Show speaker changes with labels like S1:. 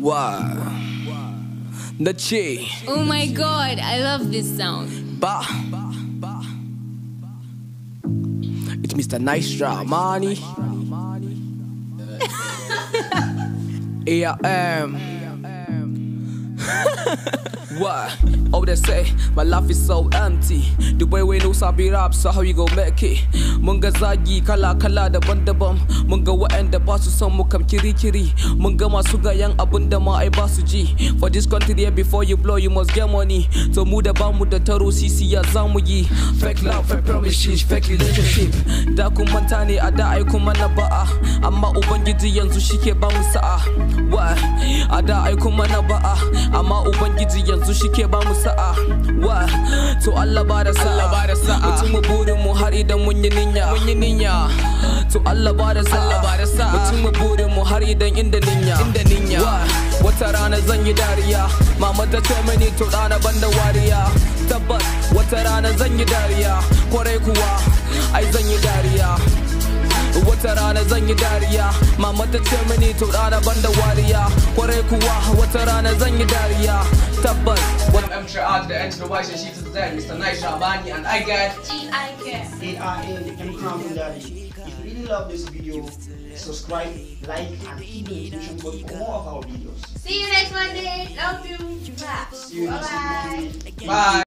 S1: Wa na ce
S2: Oh my god, I love this sound.
S1: ba. It's Mr. Nice Money. ARM. What? Oh, they say my life is so empty. The way we know sabi rap, so how you go make it? Mun ga zagi kala kala daban-daban. Mun ga waɗanda ba su son mu kam kiri-kiri. Mun ga masu gayan abun da ma ai ba su ji. For this country here before you blow you must get money. To mu da ba mu da taro sisi ya za mu yi. Fake love, fake promises, fake relationship. Da kun manta ne a da ai kuma na ba'a. Amma Ubangiji yanzu shike ba mu sa'a. What? A da ai kuma na ba'a. Amma Ubangiji yanzu shike ba mu sa'a. What? To Allah ba da sa'a.
S3: Allah ba da sa'a.
S1: Mutum mu burin mu har idan mun yi ninya.
S3: Mun yi niyya.
S1: To Allah ba da sa'a.
S3: Allah ba da sa'a.
S1: Mutum mu burin mu har idan inda ninya.
S3: Inda ninya.
S1: What? Wata rana zan yi dariya. Mama ta ce mini to ɗana banda wariya. Tabbas wata rana zan yi dariya. Kwarai kuwa ai zan yi dariya. Wata rana zan yi dariya Mama ta ce mini to ɗana banda wariya Kwarai kuwa wata rana zan yi dariya Tabbas
S3: I'm Emtra out the end to the white and she's there, Mr. Nice Rabani, and I get
S4: A-R-N M Crown Daddy. If you really love this video, subscribe, like, and hit the notification button for more of our videos.
S5: See you next Monday. Love you.
S4: See you next
S5: Bye-bye.
S4: week.
S3: bye.